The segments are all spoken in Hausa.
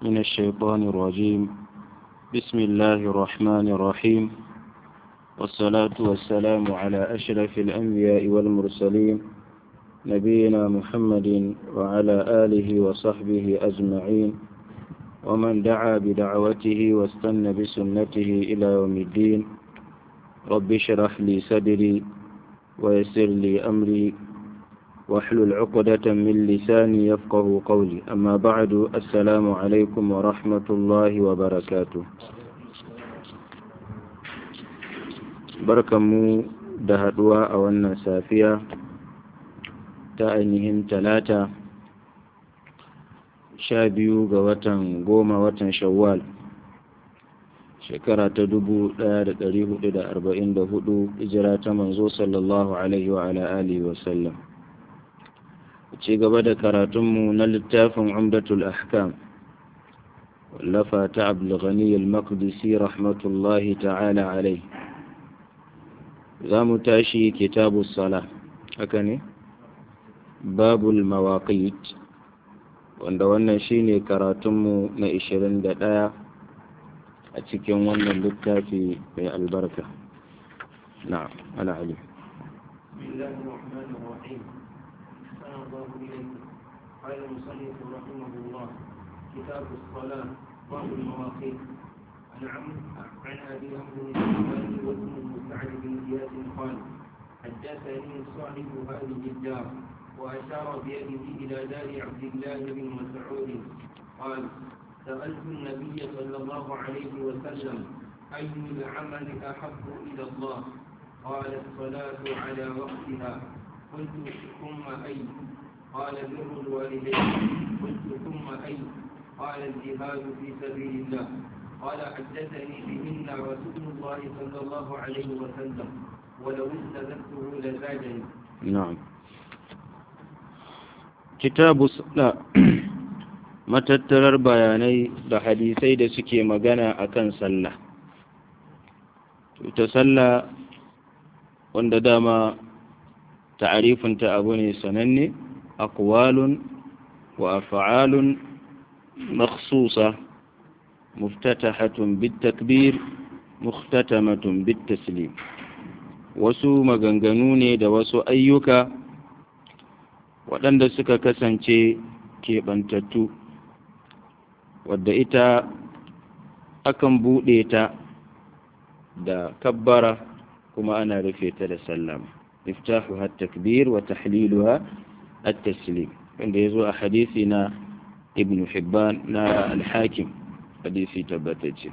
من الشيطان الرجيم بسم الله الرحمن الرحيم والصلاة والسلام على أشرف الأنبياء والمرسلين نبينا محمد وعلى آله وصحبه أجمعين ومن دعا بدعوته واستنى بسنته إلى يوم الدين رب اشرح لي صدري ويسر لي أمري واحلل عقدة من لساني يفقه قولي أما بعد السلام عليكم ورحمة الله وبركاته barkanmu da haɗuwa a wannan safiya ta ainihin talata sha biyu ga watan goma watan shawwal shekara ta dubu ɗaya da ɗari hudu da arba'in da hudu hijira ta manzo sallallahu alaihi wa ala alihi wa sallam ci gaba da karatunmu na littafin umdatul ahkam wallafa ta abdulghani al-maqdisi rahmatullahi ta'ala alai za mu tashi kitabu sala haka ne babul mawaqit wanda wannan shine karatunmu na 21 a cikin wannan littafi mai albarka na'am ana ali الله إليكم قال المصنف رحمه الله كتاب الصلاة باب المواقيت عن عن أبي عمرو الشيباني وابنه سعد بن زياد قال حدثني صاحب هذه الدار وأشار بيده إلى دار عبد الله بن مسعود قال سألت النبي صلى الله عليه وسلم أي العمل أحب إلى الله قال الصلاة على وقتها قلت ثم أي قال بر الوالدين قلت ثم أي قال الجهاد في سبيل الله قال حدثني بهن رسول الله صلى الله عليه وسلم ولو استزدته لزادني نعم kitabu da matattarar bayanai da hadisai da suke magana akan sallah ita sallah wanda dama ta'arifinta abu ne sananne aqwalun wa af'alun makhsusa muftatahatun bitakbir muhtatamatun bitaslim wasu maganganu ne da wasu ayyuka waɗanda suka kasance keɓantattu wadda ita akan buɗe ta da kabbara kuma ana rufe ta da sallama مفتاحها التكبير وتحليلها التسليم عند يزوء حديثنا ابن حبان نا الحاكم حديثي تبتج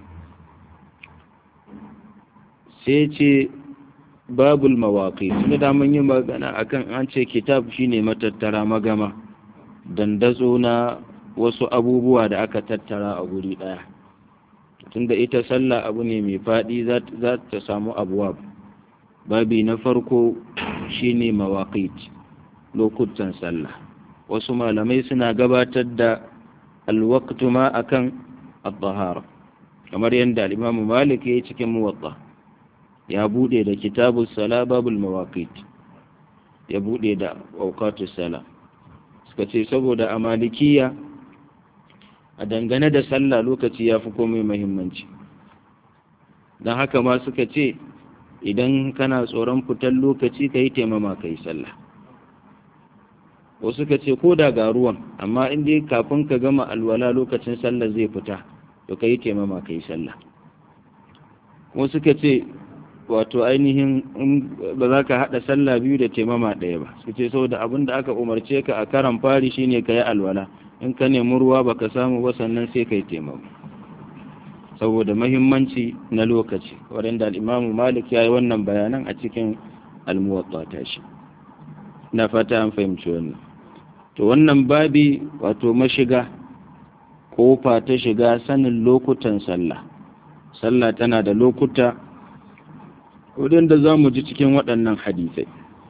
سيتي باب المواقيت da mun yi magana akan an ce kitab shine matattara magama dandazo na wasu abubuwa da aka tattara a guri daya tunda ita sallah abu ne mai faɗi za ta samu abuwa babi na farko shine mawaqit lokutan sallah wasu malamai suna gabatar da alwaqtu ma akan at-tahara kamar yadda al-Imam Malik yayi cikin Muwatta ya bude da kitabus sala babul mawaqit ya bude da awqatus sala suka ce saboda a malikiya a dangane da sallah lokaci ya fi komai muhimmanci don haka ma suka ce idan kana tsoron fitar lokaci ka yi taimama ka yi sallah wasu ka ce ko da ga ruwan amma in dai kafin ka gama alwala lokacin sallah zai fita to ka yi taimama ka yi sallah wasu ka ce wato ainihin ba za ka haɗa sallah biyu da taimama ɗaya ba su ce saboda abin da aka umarce ka a karan fari shine ka yi alwala in ka nemi ruwa baka samu ba sannan sai ka yi taimama saboda mahimmanci na lokaci waɗanda al'imamu malik ya yi wannan bayanan a cikin almuwatta ta shi na fata an fahimci wannan to wannan babi wato mashiga kofa ta shiga sanin lokutan sallah sallah tana da lokuta da za mu ji cikin waɗannan hadisai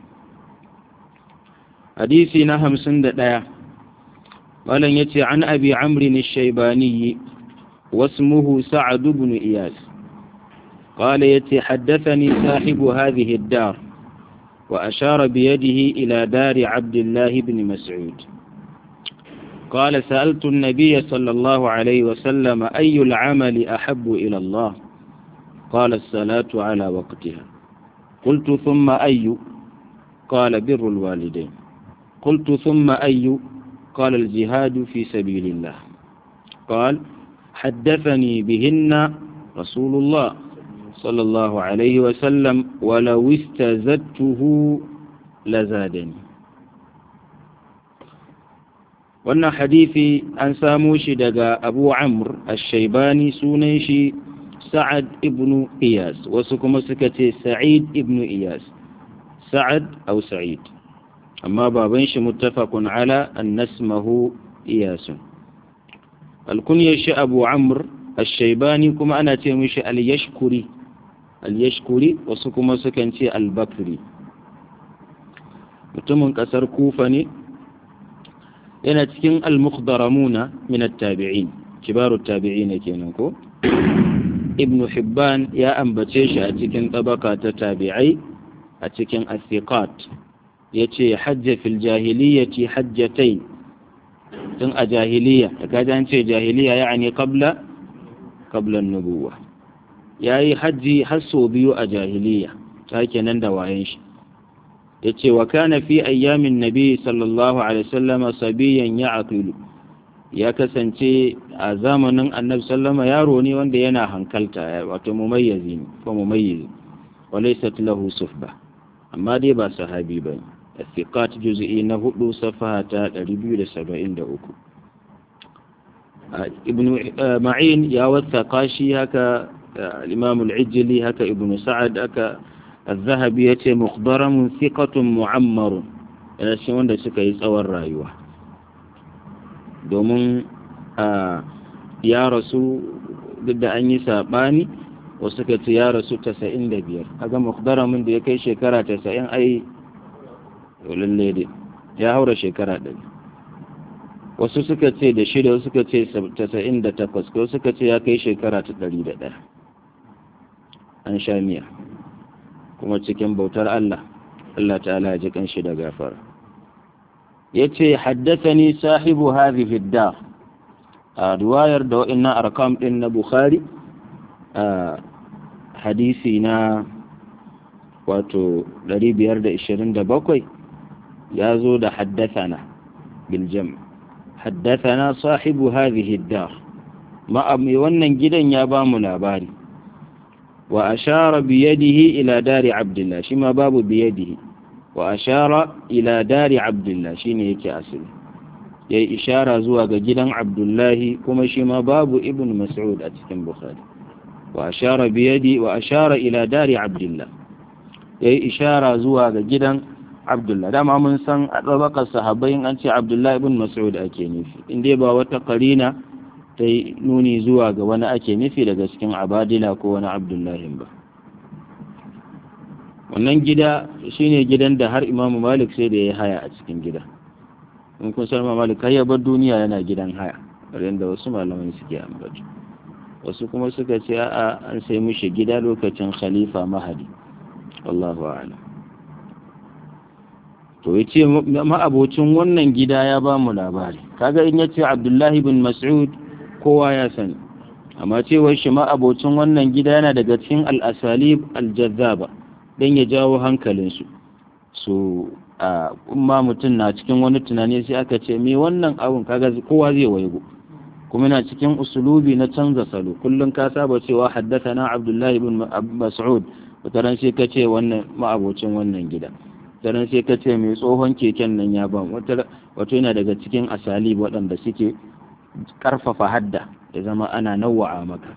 hadisi na hamsin da ɗaya malam ya ce an abi amrin shaibaniyi واسمه سعد بن إياس قال يتي حدثني صاحب هذه الدار وأشار بيده إلى دار عبد الله بن مسعود قال سألت النبي صلى الله عليه وسلم أي العمل أحب إلى الله قال الصلاة على وقتها قلت ثم أي قال بر الوالدين قلت ثم أي قال الجهاد في سبيل الله قال حدثني بهن رسول الله صلى الله عليه وسلم ولو استزدته لزادني wannan hadithi an samo shi daga abu amr al-shaibani sunan shi sa'ad ibn iyas wasu kuma suka ce sa'id ibn iyas sa'ad au sa'id amma baban shi muttafaqun ala annasmahu iyasun alkunyar shi abu amr al-shaibani kuma ana ce mishi al-yashkuri al-yashkuri wasu kuma sukan ce al-bakri mutumin kasar kufa ne yana cikin al-mukhdaramuna min at-tabi'in kibaru tabi'in kenan ko ibnu hibban ya ambace shi a cikin tabaka ta tabi'ai a cikin as-siqat yace hajja fil jahiliyyati hajjatayn tun a jahiliya da kaji an ce jahiliya ya'ani qabla qabla an-nubuwah yayi haji har sau biyu a jahiliya ta kenan da wayen shi yace wa kana fi ayyamin nabi sallallahu alaihi wasallam sabiyan ya'qilu ya kasance a zamanin annabi sallama yaro ne wanda yana hankalta wato mumayyizi ne ko mumayyizi walaysat lahu sufba amma dai ba sahabi bane الثقات جزئي نهدو صفحة 273 ابن معين يا والثقاشي هكا الإمام العجلي هكا ابن سعد هكا الذهبي يتي مخضرم ثقة معمر yana cikin wanda suka yi tsawon rayuwa domin ya rasu duk da an yi saɓani wasu suka ce ya rasu 95 kaga mukdaramin da ya kai shekara 90 ai lalle dai ya haura shekara ɗari wasu suka ce da shida wasu suka ce 98 ko suka ce ya kai shekara ta ɗari da ɗaya an sha miya kuma cikin bautar Allah Allah ta'ala ji kanshi da gafara yace haddathani sahibu hadhihi ad-dar a riwayar da wa'annan arkam din na Bukhari a hadisi na wato 527 ya zo da haddathana bil jam haddathana sahibu hadhihi ad-dar ma wannan gidan ya ba mu labari wa ashara bi yadihi ila dari abdullah shi ma babu bi yadihi wa ashara ila dari abdullah shine yake asali yayi ishara zuwa ga gidan abdullahi kuma shi ma babu ibn mas'ud a cikin bukhari wa ashara bi yadi wa ashara ila dari abdullah yayi ishara zuwa ga gidan abdullah dama mun san a ɗabakar sahabbai an ce abdullah ibn mas'ud ake nufi inda ba wata karina ta yi nuni zuwa ga wani ake nufi daga cikin abadila ko wani abdullahi ba wannan gida shine gidan da har imamu malik sai da ya haya a cikin gida in kun san malik har ya bar duniya yana gidan haya da wasu malaman suke ambaci wasu kuma suka ce a'a an sai mushi gida lokacin khalifa mahadi wallahu a'lam to ya ce ma'abocin wannan gida ya ba mu labari kaga in ya ce abdullahi bin mas'ud kowa ya sani amma cewar shi ma'abocin wannan gida yana daga cikin al'asalib aljazzaba don ya jawo hankalinsu so a kuma mutum na cikin wani tunani sai aka ce me wannan abun kaga kowa zai waigo kuma yana cikin usulubi na canza salo kullum ka saba cewa haddasa na abdullahi bin mas'ud wataran sai ka ce wannan ma'abocin wannan gida daren sai ka ce mai tsohon keken nan ya ban wato yana daga cikin asali waɗanda suke ƙarfafa hadda ya zama ana nawa'a maka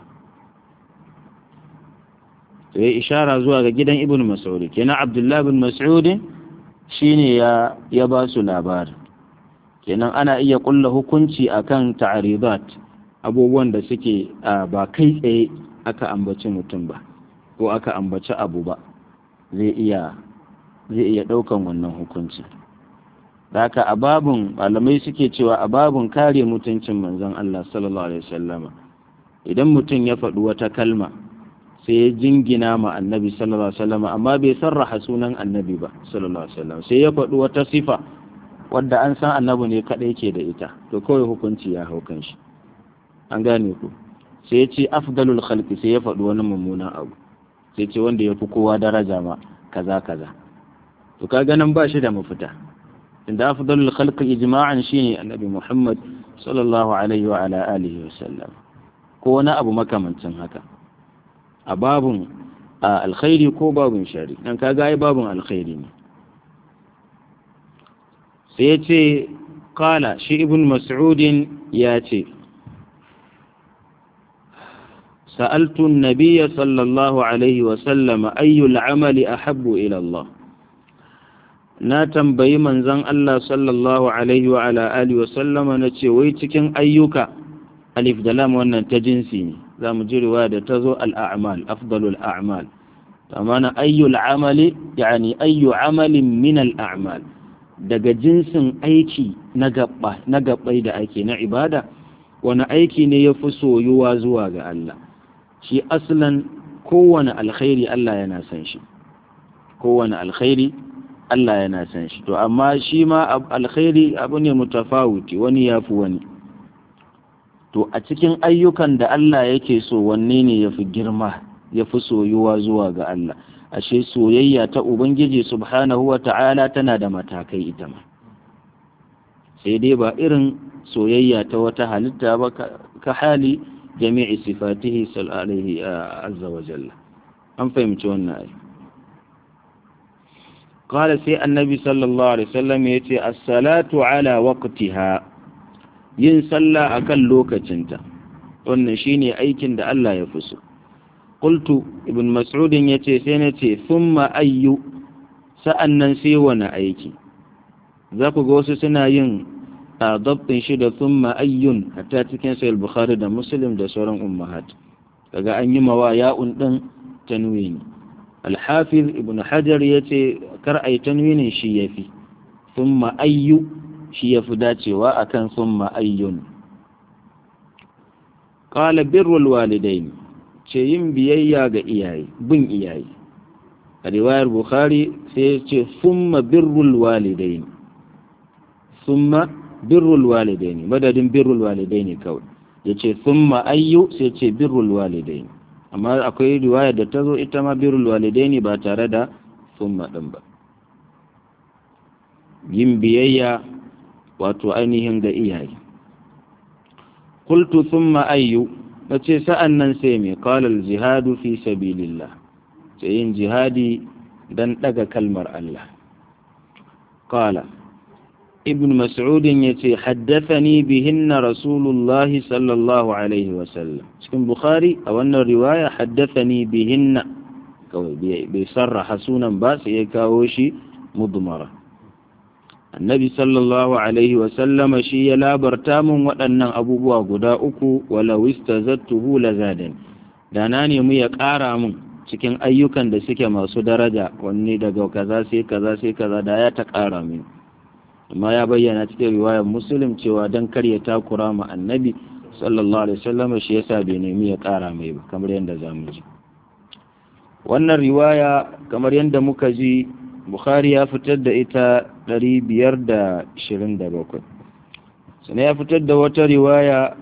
to ya ishara zuwa ga gidan ibn mas'ud kenan abdullahi bin mas'ud shine ya ya ba su labari kenan ana iya kulla hukunci akan ta'aridat abubuwan da suke ba kai tsaye aka ambaci mutum ba ko aka ambaci abu ba zai iya zai iya ɗaukan wannan hukunci haka a babun malamai suke cewa a babun kare mutuncin manzon Allah sallallahu alaihi wasallama idan mutum ya faɗi wata kalma sai ya jingina ma annabi sallallahu alaihi wasallama amma bai sarraha sunan annabi ba sallallahu alaihi wasallam sai ya faɗi wata sifa wadda an san annabi ne kaɗai ke da ita to kawai hukunci ya hau kan shi an gane ku sai ya ce afdalul khalqi sai ya faɗi wani mummunan abu sai ce wanda ya fi kowa daraja ma kaza kaza to ka ganin ba shi da mafita inda afdalul khalqi ijma'an shine annabi Muhammad sallallahu alaihi wa ala alihi wa sallam ko wani abu makamancin haka a babun alkhairi ko babun shari dan kaga ai babun alkhairi ne sai ya ce kala shi ibn mas'udin ya ce سألت النبي صلى الله عليه وسلم أي العمل أحب إلى الله na tambayi manzon Allah sallallahu alaihi wa ala alihi wa sallama na ce wai cikin ayyuka alif da lam wannan ta jinsi ne za mu ji riwaya da ta zo al-a'mal afdalul a'mal amma na ayyul amali yani ayyu amalin min al-a'mal daga jinsin aiki na gabba na gabbai da ake na ibada wani aiki ne ya fi soyuwa zuwa ga Allah shi aslan kowane alkhairi Allah yana san shi kowane alkhairi Allah yana san shi to amma shi ma alkhairi abu ne mutafawuti wani ya fi wani to a cikin ayyukan da Allah yake so wanne ne ya fi girma ya fi soyuwa zuwa ga Allah ashe soyayya ta Ubangiji subhanahu wa ta'ala tana da matakai ita ma sai dai ba irin soyayya ta wata halitta ba ka hali jami'i sifatihi sallallahu azza wa jalla an fahimci wannan ayi قال سي النبي صلى الله عليه وسلم يتي الصلاة على وقتها yin sallah akan lokacinta wannan shine aikin da Allah ya fi so qultu ibn mas'udin yace sai na ce thumma ayyu sa'annan sai wani aiki za ku ga wasu suna yin dabtin shi da thumma ayyun hatta cikin sahih bukhari da muslim da sauran ummahat kaga an yi mawa ya'un din tanwini al-hafiz ibn hajar yace kar ai tanwinin shi yafi thumma ayyu shi yafi dacewa akan thumma ayyun qala birrul walidain ce yin biyayya ga iyaye bin iyaye a riwayar bukhari sai ya ce thumma birrul walidain thumma birrul walidain madadin birrul walidain kawai ya ce thumma ayyu sai ce birrul walidain amma akwai riwaya da ta zo ita ma birrul walidain ba tare da thumma din ba yin biyayya wato ainihin ga iyaye qultu thumma ayyu nace sa'an nan sai me qala al jihadu fi sabilillah sai yin jihadi dan daga kalmar Allah qala ibn mas'ud yace haddathani bihinna rasulullah sallallahu alaihi wa sallam cikin bukhari a wannan riwaya haddathani bihinna kawai bai sarraha sunan ba sai ya kawo shi mudmara annabi sallallahu alaihi wasallama shi ya labarta min waɗannan abubuwa guda uku walau istazattuhu lazadan da na nemi ya ƙara min cikin ayyukan da suke masu daraja wanne daga kaza sai kaza sai kaza da ya ta ƙara min amma ya bayyana cikin riwayar muslim cewa dan kar ya takura ma annabi sallallahu alaihi wasallama shi yasa bai nemi ya ƙara mai ba kamar yadda zamu ji wannan riwaya kamar yadda muka ji Bukhari ya fitar da ita 527 sannan ya fitar da wata riwaya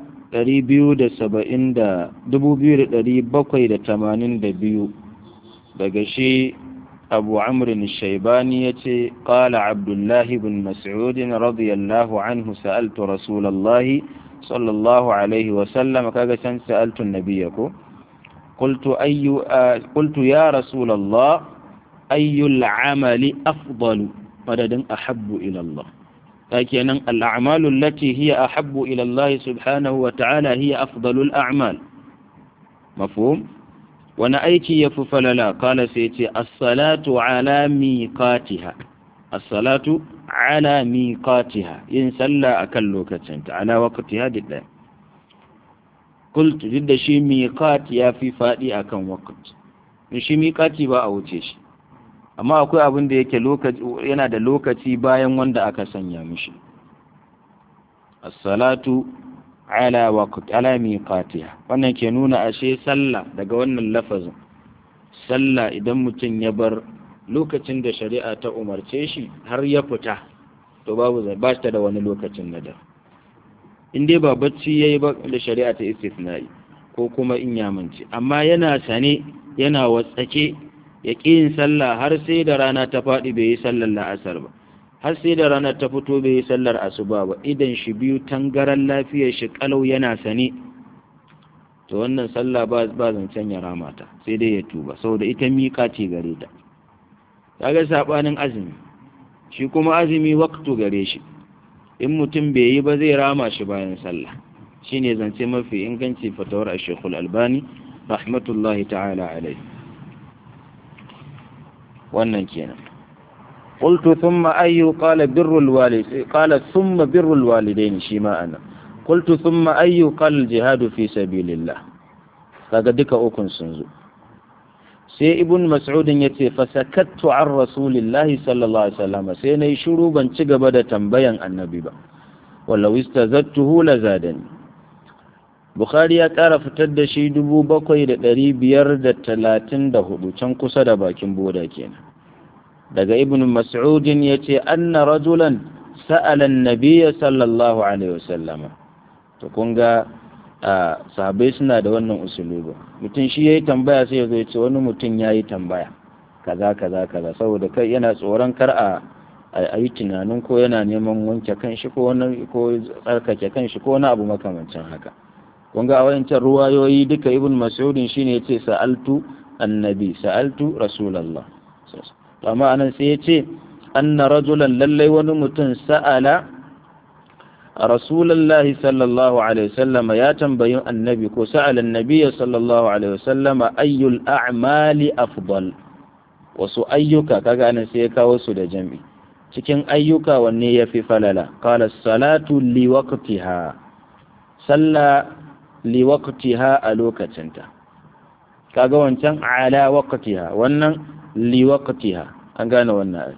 2782 daga shi abu amrin shaibani ya ce ƙala abdullahi bin mas'udin radiyallahu anhu sa'altu rasulallahi sallallahu alaihi wasallam kaga can sa'altu nabiya ko قلت, أي قلت يا رسول الله أي العمل أفضل مدد أحب إلى الله لكن الأعمال التي هي أحب إلى الله سبحانه وتعالى هي أفضل الأعمال مفهوم وانا أيكي يففل لا قال سيتي الصلاة على ميقاتها الصلاة على ميقاتها إن سلى أكلوك على وقتها دلائم قلت جد شي ميقات يا في فادي أكن وقت shi miƙati ba a wuce shi amma akwai abin da yake yana da lokaci bayan wanda aka sanya mishi as-salatu ala waqt ala miqatiha wannan ke nuna ashe sallah daga wannan lafazin sallah idan mutum ya bar lokacin da shari'a ta umarce shi har ya fita to babu ba ta da wani lokacin nadar in dai ba bacci yayi ba da shari'a ta istisna'i ko kuma in ya mance amma yana sane yana watsake ya ƙi yin sallah har sai da rana ta faɗi bai yi sallar la'asar ba har sai da rana ta fito bai yi sallar asuba ba idan shi biyu tangaran lafiyar shi kalau yana sane to wannan sallah ba ba zancen ya ramata sai dai ya tuba saboda ita miƙa ce gare ta kaga sabanin azumi shi kuma azumi waktu gare shi in mutum bai yi ba zai rama shi bayan sallah shine zance mafi inganci fatawar Sheikhul Albani rahmatullahi ta'ala alaihi wannan kenan قلت ثم أي قال بر الوالد قال ثم بر الوالدين شيما أنا قلت ثم أي قال الجهاد في سبيل الله kaga duka ukun sun zo sai ibn mas'ud ya ce fa sakattu an rasulillahi sallallahu alaihi wasallam sai nayi shiru ban ci gaba da tambayan annabi ba wallaw istazattuhu la zadani bukhari ya kara fitar da shi dubu bakwai da ɗari biyar da talatin da hudu can kusa da bakin boda kenan daga ibn mas'udin ya ce anna rajulan sa'ala nabiyya sallallahu alaihi wasallama to kun ga sahabbai suna da wannan usuluba mutum shi yayi tambaya sai ya zo ya ce wani mutum yayi tambaya kaza kaza kaza saboda kai yana tsoron kar a a yi tunanin ko yana neman wanke kanshi ko wani ko tsarkake kanshi ko wani abu makamancin haka kun ga a wayancan ruwayoyi duka ibn mas'udin shine yace sa'altu annabi sa'altu rasulullah amma anan sai yace anna rajulan lallai wani mutum sa'ala rasulullahi sallallahu alaihi wasallam ya tambayi annabi ko sa'ala annabi sallallahu alaihi wasallam ayyul a'mali afdal wasu ayyuka kaga anan sai ya kawo su da jami cikin ayyuka wanne yafi falala qala salatu li waqtiha salla li waqtiha a lokacinta kaga wancan ala waqtiha wannan li waqtiha an gane wannan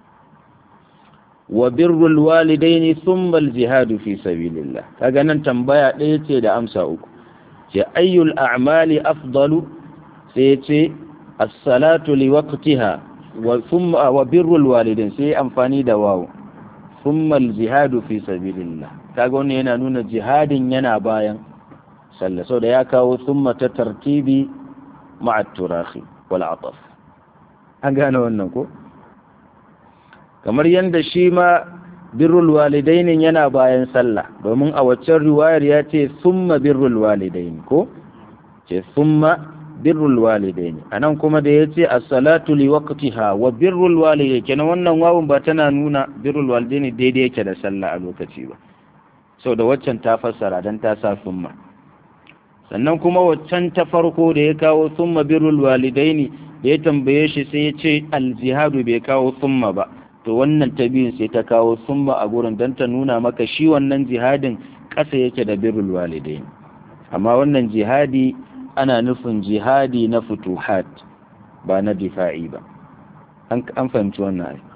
wa birrul walidaini thumma al jihadu fi sabilillah kaga nan tambaya ɗaya ce da amsa uku ce ayyul a'mali afdalu sai ce as-salatu li waqtiha wa thumma wa birrul walidain sai amfani da wawu thumma al jihadu fi sabilillah kaga wannan yana nuna jihadin yana bayan sallah sau da ya kawo thumma ta tartibi ma'a turahi wal ataf an gane wannan ko kamar yadda shi ma birrul walidainin yana bayan sallah domin a waccan riwayar ya ce summa birrul walidaini ko ce summa birrul walidaini anan kuma da ya ce as-salatu li waqtiha wa birrul walidaini kenan wannan wawun ba tana nuna birrul walidaini daidai yake da sallah a lokaci ba sau da waccan ta fassara dan ta sa summa sannan kuma waccan ta farko da ya kawo summa birrul walidaini da ya tambaye shi sai ya ce al-jihadu bai kawo summa ba to wannan ta biyun sai ta kawo summa a gurin don ta nuna maka shi wannan jihadin ƙasa yake da birrul walidain amma wannan jihadi ana nufin jihadi na futuhat ba na difa'i ba an fahimci wannan ai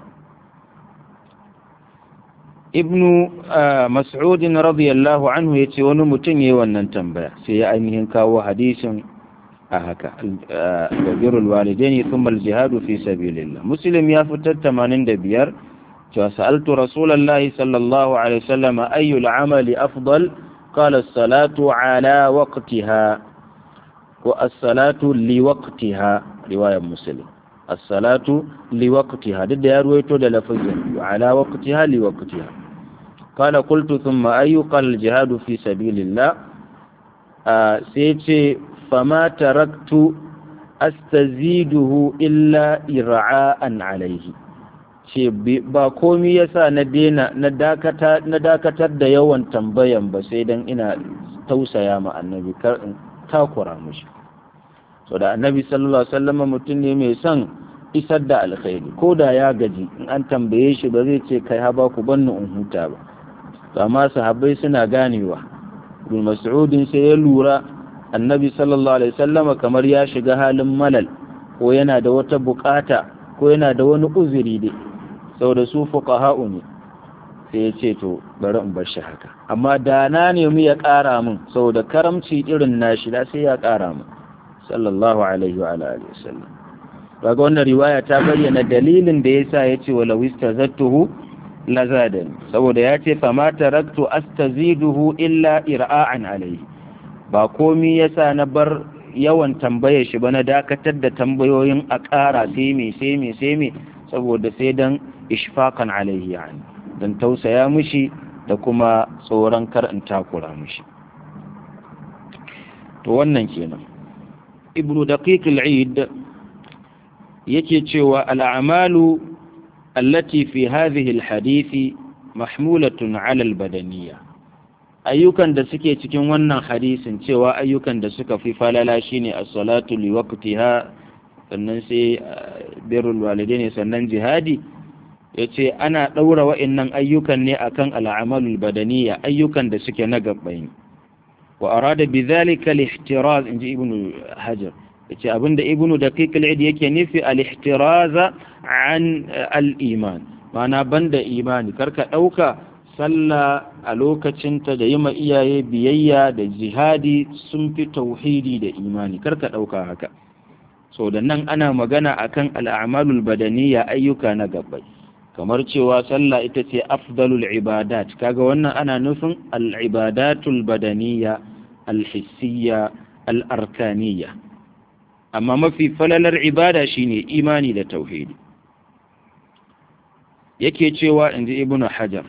ibnu mas'udin radiyallahu anhu ya ce wani mutum ya yi wannan tambaya sai ya ainihin kawo hadisin a haka birrul walidaini thumma al-jihadu fi sabilillah muslim ya fitar 85 cewa sa'altu rasulullahi sallallahu alaihi wasallam ayu al-amali afdal qala as-salatu ala waqtiha wa as-salatu li waqtiha riwayat muslim as-salatu li waqtiha duk da ya ruwaito da lafazin ala waqtiha li waqtiha قال قلت ثم أي قال الجهاد في سبيل الله آه سيتي فما تركت أستزيده إلا إرعاء عليه ce ba komi yasa na dena na dakatar da yawan tambayan ba sai dan ina tausaya ma annabi kar in takura mushi so da annabi sallallahu alaihi wasallam mutum ne mai son isar da alkhairi ko da ya gaji in an tambaye shi ba zai ce kai haba ku banni in huta ba amma sahabbai suna ganewa ibn mas'udin sai ya lura annabi sallallahu alaihi sallama kamar ya shiga halin malal ko yana da wata bukata ko yana da wani uzuri dai saboda su fuqaha'u ne sai ya ce to bari in bar shi haka amma da na nemi ya ƙara min saboda karamci irin nashi da sai ya ƙara min sallallahu alaihi wa alihi wasallam kaga wannan riwaya ta bayyana dalilin da yasa ya ce wala wistazattuhu lazadani saboda ya ce fama taraktu astaziduhu illa ira'an alayhi ba komi yasa na bar yawan tambayar shi ba na dakatar da tambayoyin a ƙara sai me sai me sai me saboda sai dan ishfaqan alayhi yani dan tausaya mushi da kuma tsoron kar in takura mushi to wannan kenan ibnu daqiq al-eid yake cewa al-a'malu allati fi hadhihi al-hadisi mahmulatun 'ala al-badaniyya ayyukan da suke cikin wannan hadisin cewa ayyukan da suka fi falala shine as-salatu li waqtiha sannan sai birrul walidaini sannan jihadi yace ana daura wa'annan ayyukan ne akan al-amalul badaniyya ayyukan da suke na gabbai wa arada bidhalika al-ihtiraz inji ibnu hajar yace abinda ibnu daqiq al-id yake nufi al-ihtiraz an al-iman ma'ana banda imani karka dauka sallah a lokacinta da yi ma iyaye biyayya da jihadi sun fi tauhidi da imani karka ɗauka haka so da nan ana magana akan al'amalul badaniya ayyuka na gabbai kamar cewa sallah ita ce afdalul ibadat kaga wannan ana nufin al'ibadatul badaniya alhissiya al'arkaniya amma mafi falalar ibada shine imani da tauhidi yake cewa inji ibnu hajar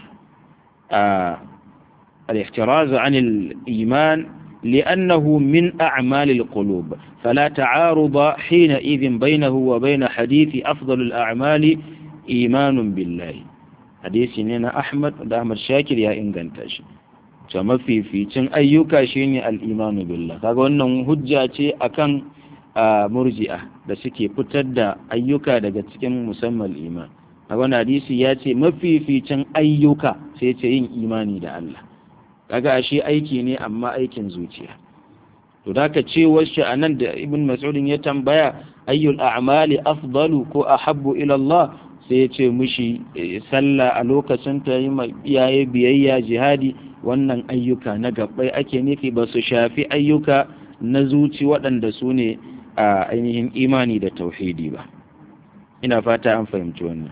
الاحتراز عن الإيمان لأنه من أعمال القلوب فلا تعارض حينئذ بينه وبين حديث أفضل الأعمال إيمان بالله حديث نينا أحمد da Ahmad Shakir ya inganta shi to mafificin ayyuka shine al-imanu billah kaga wannan hujja ce akan murji'a da suke fitar da ayyuka daga cikin musamman iman a wani hadisi ya ce mafificin ayyuka sai ce yin imani da Allah kaga ashe aiki ne amma aikin zuciya to da ka ce wasu a nan da ibn mas'udin ya tambaya ayyul a'mali afdalu ko ahabbu ila Allah sai ya ce mushi sallah a lokacin ta yi iyaye biyayya jihadi wannan ayyuka na gabbai ake nufi ba su shafi ayyuka na zuci waɗanda su ne a ainihin imani da tauhidi ba ina fata an fahimci wannan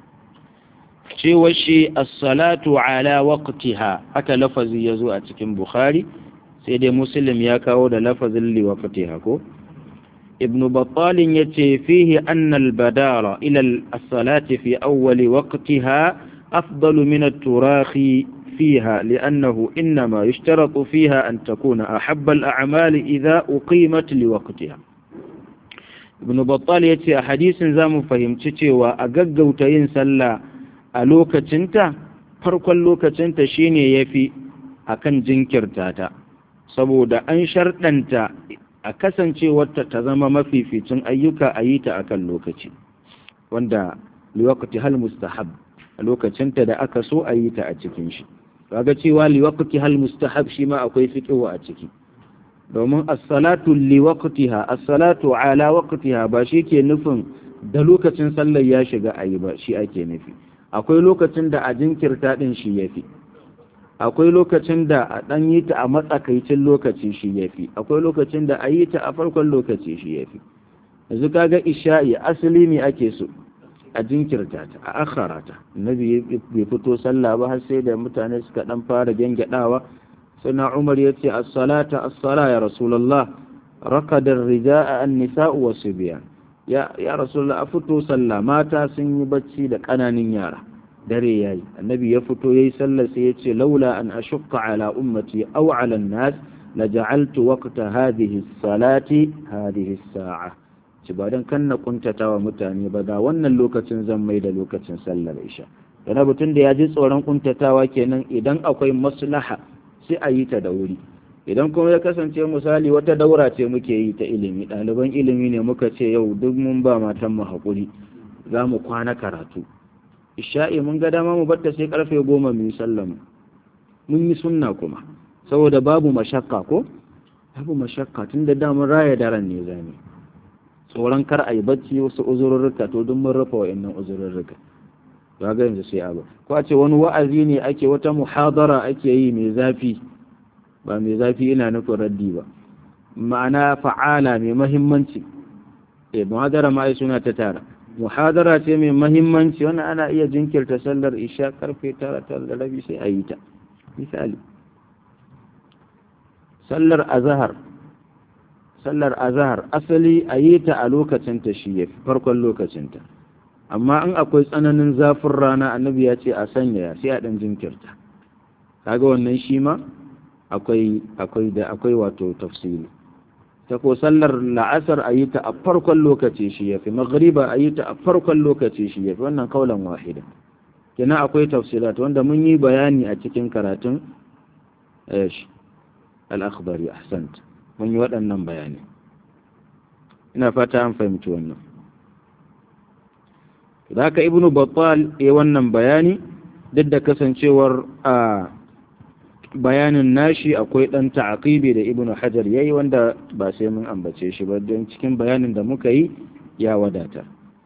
cewa shi as-salatu ala waqtiha haka lafazi yazo a cikin bukhari sai dai muslim ya kawo da lafazin li waqtiha ko ibn battal yace fihi anna al-badara ila as-salati fi awwal waqtiha afdalu min at-turahi فيها لأنه إنما يشترط فيها أن تكون أحب الأعمال إذا أقيمت لوقتها ابن بطال يتي حديث زام فهمتي وأققوت ينسلّى a lokacinta farkon lokacinta shine yafi akan jinkirta ta saboda an sharɗanta a kasancewarta ta zama mafificin ayyuka a yi ta akan lokaci wanda liwakati hal mustahab a lokacinta da aka so a yi ta a cikin shi kaga cewa liwakati hal mustahab shi ma akwai fiqhu a ciki domin as-salatu liwaqtiha as-salatu ala waqtiha ba shi ke nufin da lokacin sallar ya shiga ayi ba shi ake nufi akwai lokacin da a jinkirta ɗin shi ya fi akwai lokacin da a ɗan yi ta a matsakaicin lokaci shi ya fi akwai lokacin da a yi ta a farkon lokaci shi ya fi yanzu kaga isha'i asali ne ake so a jinkirta ta a akhara ta nabi bai fito sallah ba har sai da mutane suka ɗan fara gyangyaɗawa suna umar ya ce as-salata as-sala ya rasulullah rakadar rija'a an-nisa'u wasu biyan ya ya rasulullah a fito sallah mata sun yi bacci da ƙananan yara dare yayi annabi ya fito yayi sallah sai ya ce laula an ashqa ala ummati aw ala an-nas la ja'altu waqta hadhihi as-salati hadhihi as-sa'a ci ba dan kan na kuntatawa mutane ba da wannan lokacin zan mai da lokacin sallar isha yana butun da ya ji tsoron kuntatawa kenan idan akwai maslaha sai a yi ta da wuri idan kuma ya kasance misali wata daura ce muke yi ta ilimi ɗaliban ilimi ne muka ce yau duk mun ba matan mu haƙuri za mu kwana karatu isha'i mun ga dama mu batta sai karfe goma mu yi sallama mun yi sunna kuma saboda babu mashakka ko babu mashakka tun da damar raya daren ne zami tsoron kar a yi bacci wasu uzurrurruka to duk mun rufe wa'annan uzurrurruka ga yanzu sai abu ko a ce wani wa'azi ne ake wata muhadara ake yi mai zafi ba mai zafi ina nufin raddi ba ma'ana fa'ala mai mahimmanci eh muhadara ma suna ta tara muhadara ce mai mahimmanci wannan ana iya jinkirta sallar isha karfe tara tara da rabi sai a yi ta misali sallar azahar sallar azahar asali a yi ta a lokacinta shi ya fi farkon lokacinta amma in akwai tsananin zafin rana annabi ya ce a sanya sai a ɗan jinkirta kaga wannan shi ma akwai akwai da akwai wato tafsiri ta ko sallar la'asar a yi ta a farkon lokaci shi ya fi maghriba a yi ta a farkon lokaci shi ya fi wannan kaulan wahida kenan akwai tafsirat wanda mun yi bayani a cikin karatun al-akhbari ahsant mun yi waɗannan bayani ina fata an fahimci wannan da haka ibnu battal ya wannan bayani duk da kasancewar a bayanin nashi akwai ɗan ta'aqibi da ibnu hajar yayi wanda ba sai mun ambace shi ba don cikin bayanin da muka yi ya wadata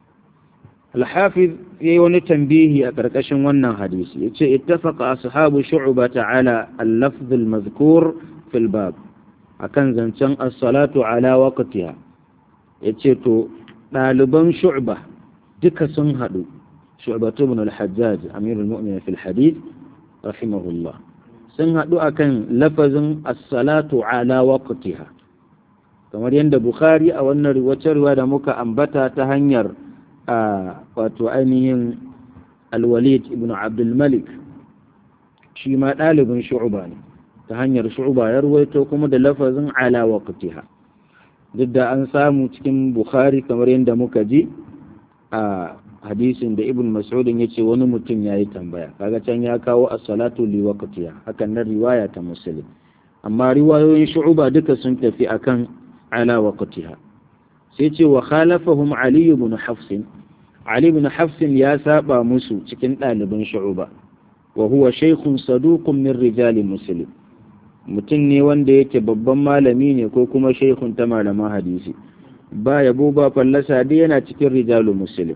al-hafiz yayi wani tambihi a ƙarƙashin wannan hadisi yace ittafaqa ashabu shu'ba ta'ala al-lafz al-mazkur fil bab akan zancen as-salatu ala waqtiha yace to ɗaliban shu'ba duka sun haɗu shu'batu ibn al-hajjaj amirul mu'minin fil hadith rahimahullah sun haɗu akan lafazin as-salatu ala waqtiha kamar yadda bukhari a wannan wacce riwaya da muka ambata ta hanyar wato ainihin al-walid ibn abdul malik shi ma ɗalibin shu'ba ne ta hanyar shu'ba ya ruwaito kuma da lafazin ala waqtiha duk da an samu cikin bukhari kamar yadda muka ji a hadisin da ibn mas'udin ya ce wani mutum ya yi tambaya kaga can ya kawo as-salatu li waqtiha hakan nan riwaya ta muslim amma riwayoyin shu'uba duka sun tafi akan ala waqtiha sai ce wa khalafahum ali ibn hafs ali ibn hafs ya saba musu cikin ɗaliban shu'uba wa huwa shaykhun saduqun min rijali muslim mutum ne wanda yake babban malami ne ko kuma shaykhun ta malaman hadisi ba yabo ba fallasa dai yana cikin rijalu muslim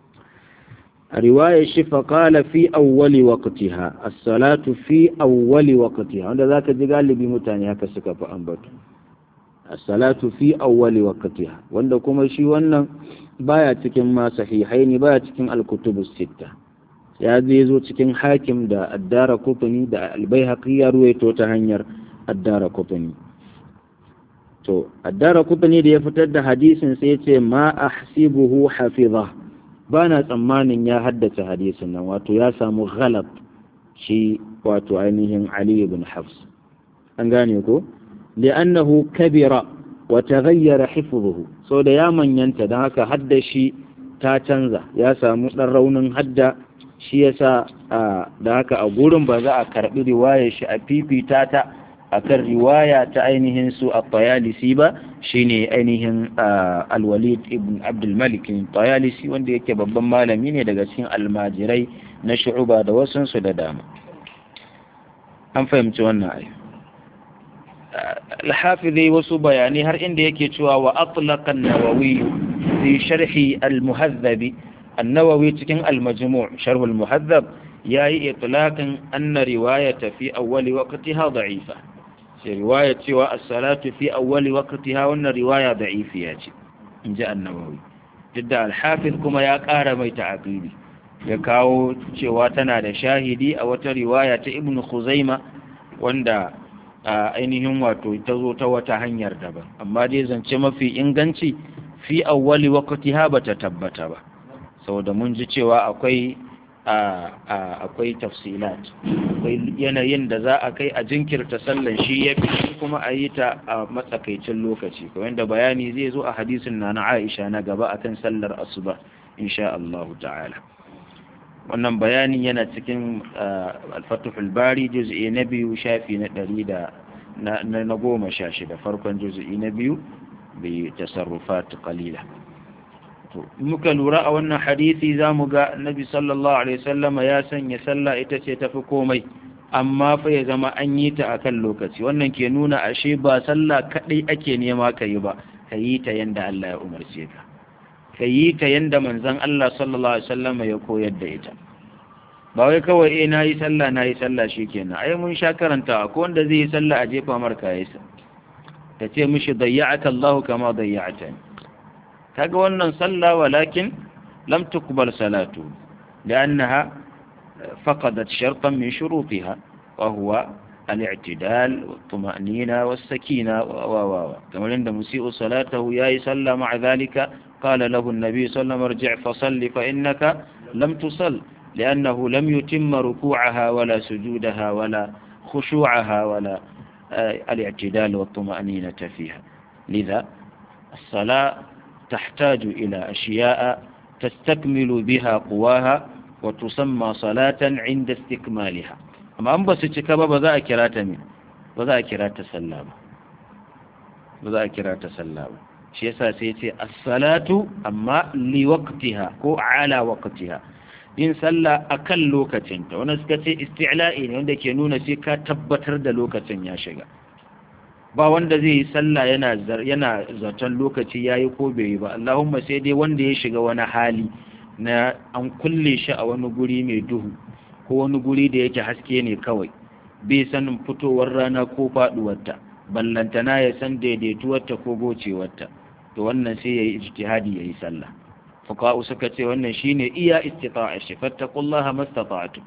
a riwayar shi faƙala fi awwali waqtiha as-salatu fi awwali waqtiha wanda zaka ji galibi mutane haka suka fi ambato as-salatu fi awwali waqtiha wanda kuma shi wannan baya cikin ma sahihaini baya cikin al-kutubu sitta ya zai zo cikin hakim da addara kufani da al-baihaqi ya ruwaito ta hanyar addara kufani to addara kufani da ya fitar da hadisin sai ya ce ma ahsibuhu hafiza ba na tsammanin ya haddace hadisin nan wato ya samu ghalab shi wato ainihin Ali ibn Hafs an gane ko li'annahu kabira wa taghayyara hifdhuhu so da ya manyanta dan haka hadda shi ta canza ya samu dan raunin hadda shi yasa da haka a gurin ba za a karbi riwayar shi a fifita ta akan riwaya ta ainihin su a tayalisi ba shine ainihin alwalid ibn abdul malik tayalisi wanda yake babban malami ne daga cikin almajirai na shu'uba da wasansu da dama an fahimci wannan ayi alhafizi wasu bayanai har inda yake cewa wa atlaqa an-nawawi fi sharhi al-muhadhab an-nawawi cikin al-majmu' sharh al-muhadhab yayi itlaqin anna riwayata fi awwali waqtiha da'ifa ce riwaya cewa as-salatu fi awwali waqtiha wannan riwaya da'ifiya ce inji an-nawawi jidda al-hafiz kuma ya ƙara mai ta'aqili ya kawo cewa tana da shahidi a wata riwaya ta ibnu khuzaima wanda ainihin wato ta zo ta wata hanyar daban amma dai zance mafi inganci fi awwali waqtiha bata tabbata ba saboda mun ji cewa akwai akwai tafsilat akwai yanayin da za a kai a jinkirta sallan shi ya fi kuma a yi ta a matsakaicin lokaci kamar da bayani zai zo a hadisin na na Aisha na gaba akan sallar asuba insha Allah ta'ala wannan bayanin yana cikin al-Fathul Bari juz'i na biyu shafi na ɗari da na goma sha shida farkon juz'i na biyu bi tasarrufat qalila to muka lura a wannan hadisi za mu ga nabi sallallahu alaihi wasallama ya sanya sallah ita ce tafi komai amma fa ya zama an yi ta akan lokaci wannan ke nuna ashe ba sallah kadai ake nema ka yi ba ka yi ta yanda Allah ya umarce ka ka yi ta yanda manzon Allah sallallahu alaihi wasallama ya koyar da ita ba wai kawai eh nayi sallah nayi sallah shikenan ai mun sha karanta ko wanda zai yi sallah a jefa marka yasa ta ce mishi dayya'aka Allah kama dayya'tani kaga wannan sallah walakin lam tuqbal salatu لأنها فقدت شرطا من شروطها وهو الاعتدال والطمأنينة والسكينة و و و كما عند مسيء صلاته يا صلى مع ذلك قال له النبي صلى الله عليه وسلم ارجع فصل فإنك لم تصل لأنه لم يتم ركوعها ولا سجودها ولا خشوعها ولا الاعتدال والطمأنينة فيها لذا الصلاة تحتاج إلى أشياء تستكمل بها قواها وتسمى صلاة عند استكمالها أما أن بس تكبا بذا أكرات من بذا أكرات سلام بذا أكرات سلام شيء سيتي الصلاة أما لوقتها كو على وقتها yin sallah a kan lokacinta wani suka ce isti'la'i ne wanda ke nuna sai ka tabbatar da lokacin ya shiga ba wanda zai yi sallah yana yana zaton lokaci yayi ko bai yi ba Allahumma sai dai wanda ya shiga wani hali na an kulle shi a wani guri mai duhu ko wani guri da yake haske ne kawai bai sanin fitowar rana ko faduwarta ballantana ya san daidaituwarta ko gocewarta to wannan sai yayi ijtihadi yayi sallah fuqa'u suka ce wannan shine iya istita'a shi fattaqullaha mastata'tu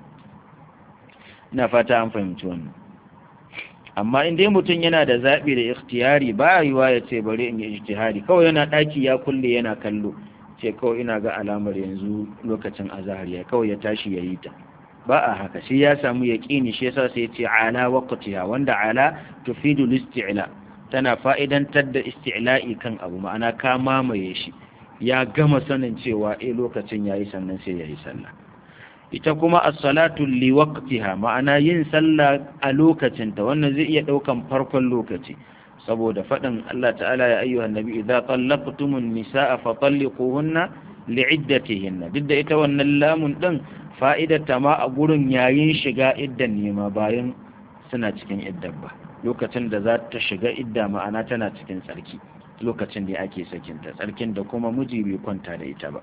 ina fata an fahimci wannan amma in dai mutum yana da zaɓi da ikhtiyari ba yiwa ya ce bari in yi ijtihadi kawai yana ɗaki ya kulle yana kallo ce kawai ina ga alamar yanzu lokacin azahar ya kawai ya tashi ya yi ta ba a haka sai ya samu yaƙini shi yasa sai ya ce ala waqtiha wanda ala tufidu listi'la tana fa'idantar da isti'la'i kan abu ma'ana ka mamaye shi ya gama sanin cewa eh lokacin yayi sannan sai yayi sallah ita kuma as-salatu li waqtiha ma'ana yin sallah a lokacinta wannan zai iya daukan farkon lokaci saboda faɗin Allah ta'ala ya ayyuhan nabi idza tallaqtumun nisaa fa talliquhunna li'iddatihinna duk da ita wannan lamun din fa'idar ta ma a gurin yayin shiga iddan nema bayan suna cikin iddan ba lokacin da za ta shiga idda ma'ana tana cikin tsarki lokacin da ake sakinta tsarkin da kuma miji bai kwanta da ita ba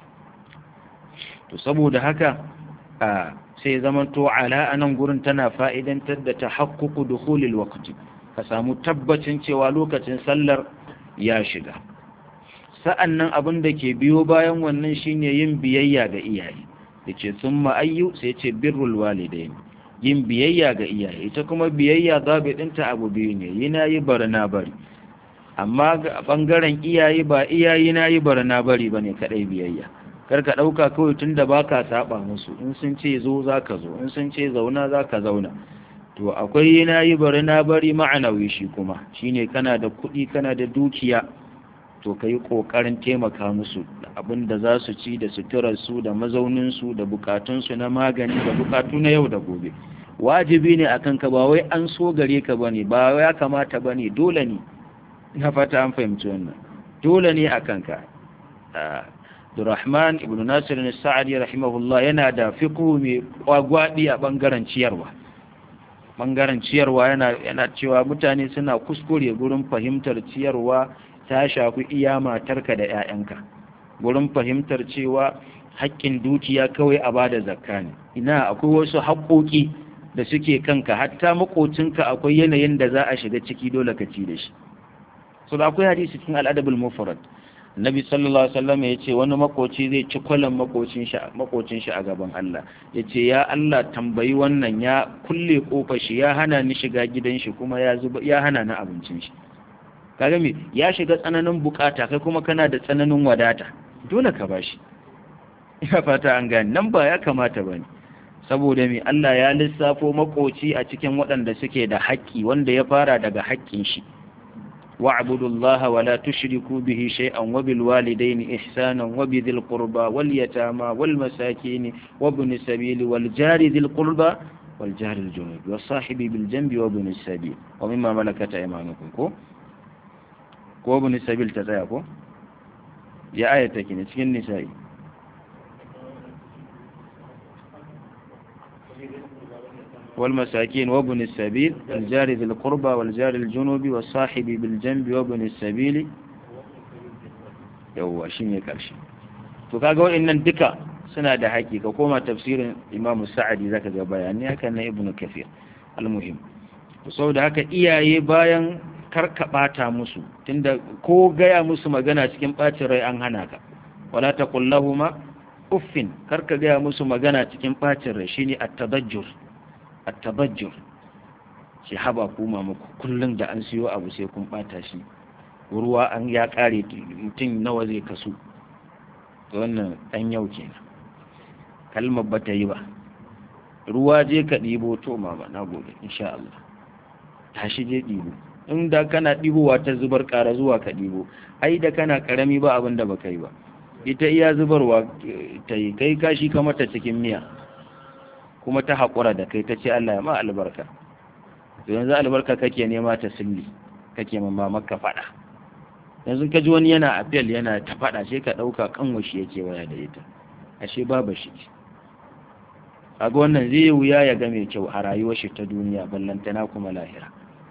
to saboda haka a sai zaman to ala anan gurin tana fa'idantar da tahaqququ dukhulil waqti ka samu tabbacin cewa lokacin sallar ya shiga sa'annan abin da ke biyo bayan wannan shine yin biyayya ga iyaye yace summa ayyu sai ce birrul walidain yin biyayya ga iyaye ita kuma biyayya zabi dinta abu biyu ne yana yi barna bari amma ga bangaren iyaye ba iyaye na yi barna bari bane kadai biyayya kar ka dauka kawai tunda baka saba musu in sun ce zo zaka zo in sun ce zauna zaka zauna to akwai yana yi bari na bari ma'anawi shi kuma shine kana da kuɗi kana da dukiya to ka yi ƙoƙarin taimaka musu da abin da za su ci da suturarsu da mazauninsu da bukatunsu na magani da bukatu na yau da gobe wajibi ne akan ka ba wai an so gare ka ba ne ba ya kamata ba ne dole ne na fata an fahimci wannan dole ne akan ka Abdurrahman ibn Nasir al-Sa'di rahimahullah yana da fiqhu mai kwagwadi a bangaren ciyarwa bangaren ciyarwa yana yana cewa mutane suna kuskure gurin fahimtar ciyarwa ta shafi iya matarka da 'ya'yanka gurin fahimtar cewa haƙƙin dukiya kawai a bada zakka ne ina akwai wasu haƙoƙi da suke kanka hatta makocinka akwai yanayin da za a shiga ciki dole ka ci da shi so da akwai hadisi cikin al'adabul mufrad Nabi sallallahu alaihi wasallam ya ce wani makoci zai ci kwalan makocin shi makocin shi a gaban Allah ya ce ya Allah tambayi wannan ya kulle kofar shi ya hana ni shiga gidan shi kuma ya zuba ya hana ni abincin shi kaga me ya shiga tsananin bukata kai kuma kana da tsananin wadata dole ka bashi ina fata an gane nan ba ya kamata bane saboda me Allah ya lissafo makoci a cikin waɗanda suke da haƙƙi wanda ya fara daga haƙƙin shi واعبدوا الله ولا تشركوا به شيئا وبالوالدين إحسانا وبذي القربى واليتامى والمساكين وابن السبيل والجار ذي القربى والجار الجنوب والصاحب بالجنب وابن السبيل ومما ملكت أيمانكم كو كو ابن السبيل تتاكو يا آية تكين تكين نسائي والمساكين وابن السبيل الجار ذي القربى والجار الجنوب والصاحب بالجنب وابن السبيل yawwa shi ne ƙarshe to kaga wa'annan duka suna da haƙi ka koma tafsirin imamu sa'adi zaka ga bayani haka na ibnu kafir almuhim to saboda haka iyaye bayan karkaɓata musu tunda ko gaya musu magana cikin ɓacin rai an hana ka wala taqul lahumu uffin kar ka gaya musu magana cikin ɓacin rai shine at-tabajjur at-tabajjur shi haba kuma muku kullum da an siyo abu sai kun ɓata shi ruwa an ya ƙare mutum nawa zai kasu wannan ɗan yau kenan kalmar ba ta yi ba ruwa je ka ɗibo to mama na gobe insha Allah tashi je ɗibo in da kana ɗibowa ta zubar ƙara zuwa ka ɗibo ai da kana ƙarami ba abin da baka yi ba ita iya zubarwa ta yi kai kashi ka mata cikin miya kuma ta haƙura da kai ta ce Allah ya ma albarka to yanzu albarka kake nema ta silli kake mamma maka faɗa yanzu ka ji wani yana apel yana ta faɗa sai ka ɗauka kanwashi yake waya da ita ashe babu shi kaga wannan zai yi wuya ya ga mai kyau a rayuwar shi ta duniya ballantana kuma lahira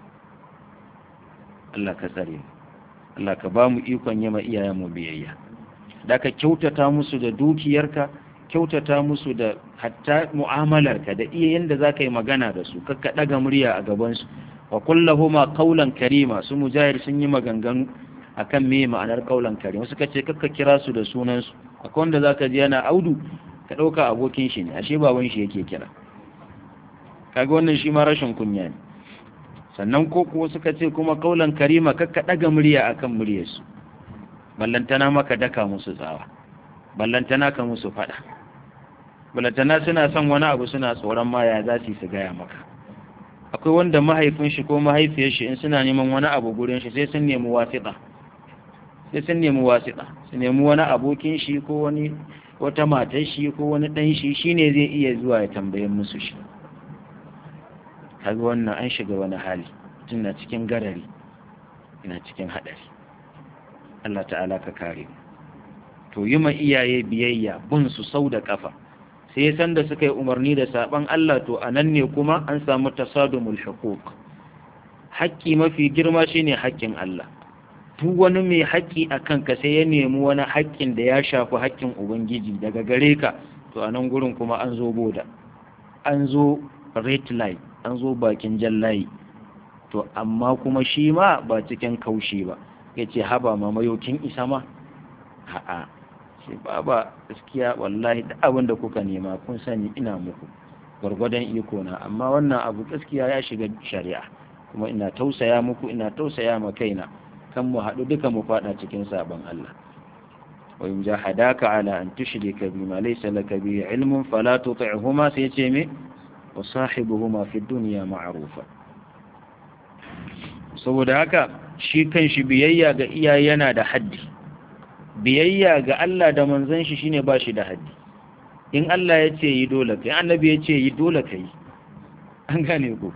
Allah ka tsare mu Allah ka ba mu ikon yi ma iyayen mu biyayya da ka kyautata musu da dukiyarka kyautata musu da hatta mu'amalarka da iya yanda za ka yi magana da su kakka ɗaga murya a gabansu wa kullahuma qawlan karima su mujahid sun yi maganganu akan me ma'anar qawlan karima suka ce kakka kira su da sunansu akwai wanda zaka ji yana audu ka ɗauka abokin shi ne ashe baban shi yake kira kaga wannan shi ma rashin kunya ne sannan ko kuwa suka ce kuma kaulan karima kakka ɗaga murya akan muryarsu ballantana maka daka musu tsawa ballantana ka musu faɗa ballantana suna son wani abu suna tsoron ma ya za su gaya maka akwai wanda mahaifin shi ko mahaifiyar shi in suna neman wani abu gurin shi sai sun nemi wasiɗa sai sun nemi wasiɗa su nemi wani abokin shi ko wani wata matar shi ko wani ɗan shi shine zai iya zuwa ya tambaye musu shi kaga wannan an shiga wani hali tun na cikin garari ina cikin haɗari Allah ta'ala ka kare mu to yi ma iyaye biyayya bin su sau da kafa sai san da suka yi umarni da saban Allah to anan ne kuma an samu tasadumul huquq haƙƙi mafi girma shine haƙƙin Allah duk wani mai haƙƙi a kanka sai ya nemi wani haƙƙin da ya shafi haƙƙin ubangiji daga gare ka to a nan gurin kuma an zo boda an zo red line an zo bakin jallayi to amma kuma shi ma ba cikin kaushi ba ya ce haba mamayokin isa ma a'a ce baba gaskiya wallahi da abin da kuka nema kun sani ina muku gwargwadon iko na amma wannan abu gaskiya ya shiga shari'a kuma ina tausaya muku ina tausaya ma kaina kan mu haɗu duka mu faɗa cikin sabon Allah wa in jahadaka ala an tushrika bima laysa laka bihi ilmun fala tuti'huma sai ce me wa sahibuhuma fi dunya ma'rufa saboda haka shi kan shi biyayya ga iyaye yana da haddi biyayya ga Allah da manzon shi shine ba shi da haddi in Allah ya ce yi dole kai annabi ya ce yi dole kai an gane ku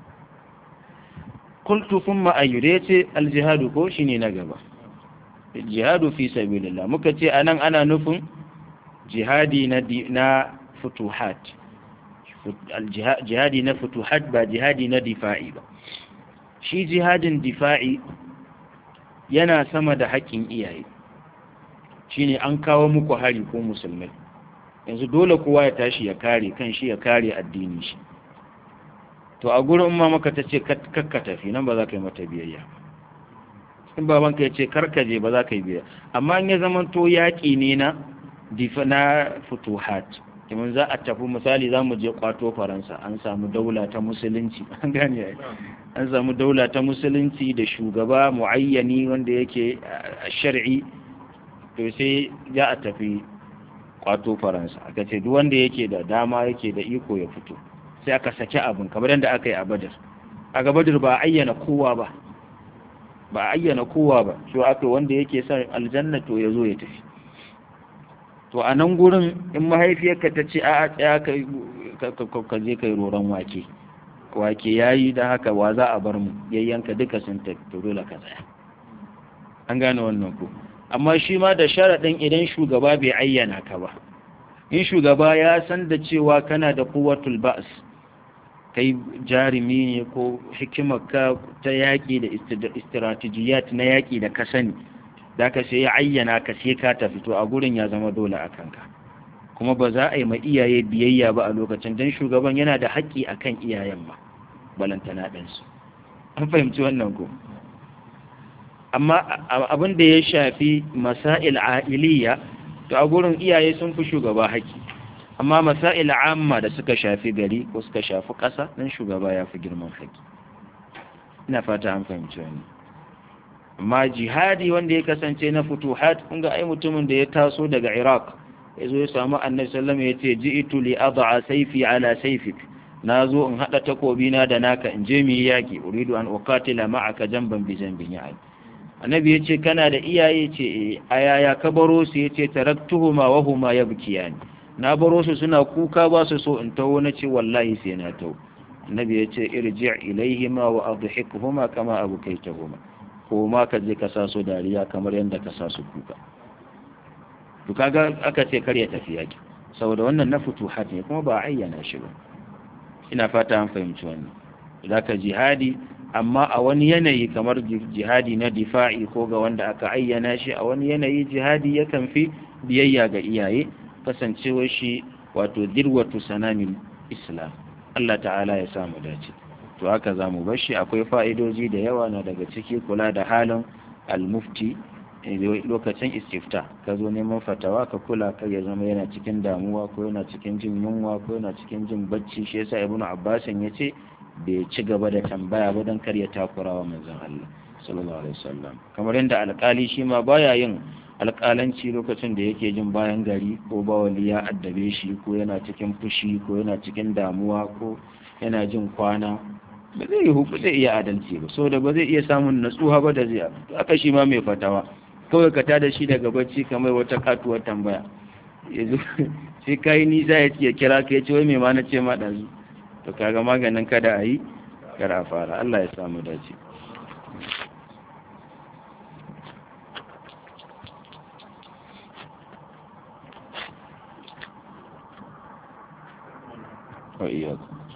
qultu thumma ayyuda yace aljihadu ko shine na gaba jihadu fi sabilillah muka ce anan ana nufin jihadi na na futuhat jihadi na futuhat ba jihadi na difa'i ba shi jihadin difa'i yana sama da haƙƙin iyaye shine an kawo muku hari ko musulmai yanzu dole kowa ya tashi ya kare kan shi ya kare addini shi to a gurin ma maka ta ce kakka tafi nan ba za ka yi mata biyayya in babanka ya ce karkaje ba za ka yi biyayya amma in ya zama to yaƙi ne na difa na futuhat kamar za a tafi misali za mu je kwato faransa an samu daula ta musulunci an gane an samu daula ta musulunci da shugaba muayyani wanda yake shar'i to sai za a tafi kwato faransa aka ce duk wanda yake da dama yake da iko ya fito sai aka saki abin kamar yadda aka yi a badar a ga badar ba a ayyana kowa ba ba a ayyana kowa ba so aka wanda yake son aljanna to ya zo ya tafi to a nan gurin in mahaifiyarka ta ce a tsaya ka je kai roron wake wake yayi da haka wa za a bar mu yayyanka duka sun tafi to dole ka tsaya an gane wannan ko amma shi ma da sharaɗin idan shugaba bai ayyana ka ba in shugaba ya san da cewa kana da kuwatul ba'as kai jarumi ne ko hikimarka ta yaƙi da istiratijiyat na yaƙi da ka sani da ka sai ya ayyana ka sai ka tafi to a gurin ya zama dole a kanka kuma ba za a yi ma iyaye biyayya ba a lokacin don shugaban yana da haƙƙi a kan iyayen ma balantana ɗansu an fahimci wannan ko amma abin da ya shafi masail a'iliya to a gurin iyaye sun fi shugaba haƙƙi amma masail amma da suka shafi gari ko suka shafi ƙasa nan shugaba ya fi girman haƙƙi ina fata an fahimci wani amma jihadi wanda ya kasance na futuhat kun ga ai mutumin da ya taso daga iraq ya zo ya samu annabi sallallahu alaihi wasallam ya ce ji'tu li ad'a sayfi ala sayfik na zo in haɗa takobina da naka in je mu yi yaƙi uridu an uqatila ma'aka jamban bi jambin ya annabi ya ce kana da iyaye ce a yaya ka baro su ya ce taraktuhuma wa huma yabkiyani na baro su suna kuka ba su so in taho na ce wallahi sai na taho annabi ya ce irji ilaihima wa adhikhuma kama abukaitahuma ko ma ka je ka sa su dariya kamar yadda ka sa su kuka to kaga aka ce kar ya tafi yaki saboda wannan na futuhat ne kuma ba ayyana shi ba ina fata an fahimci wannan zaka jihadi amma a wani yanayi kamar jihadi na difa'i ko ga wanda aka ayyana shi a wani yanayi jihadi yakan fi biyayya ga iyaye kasancewar shi wato dirwatu sanamin islam Allah ta'ala ya samu dace to haka za mu bar shi akwai fa'idoji da yawa na daga ciki kula da halin al-mufti lokacin istifta ka zo neman fatawa ka kula ka ya zama yana cikin damuwa ko yana cikin jin yunwa ko yana cikin jin bacci shi yasa ibnu abbasin ya ce bai ci gaba da tambaya ba don kar ya takura wa manzon Allah sallallahu alaihi wasallam kamar yadda alƙali shi ma baya yin alƙalanci lokacin da yake jin bayan gari ko bawali ya addabe shi ko yana cikin fushi ko yana cikin damuwa ko yana jin kwana ba zai zai iya adalci ba saboda ba zai iya samun natsuwa ba da zai aka shi ma mai fatawa kawai ka tada shi daga bacci kamar wata katuwar tambaya yanzu sai kai nisa ya kira ka ya ce wai mai ma na ce ma ɗazu to kaga maganin kada a yi kar a fara Allah ya samu dace wa iyyakum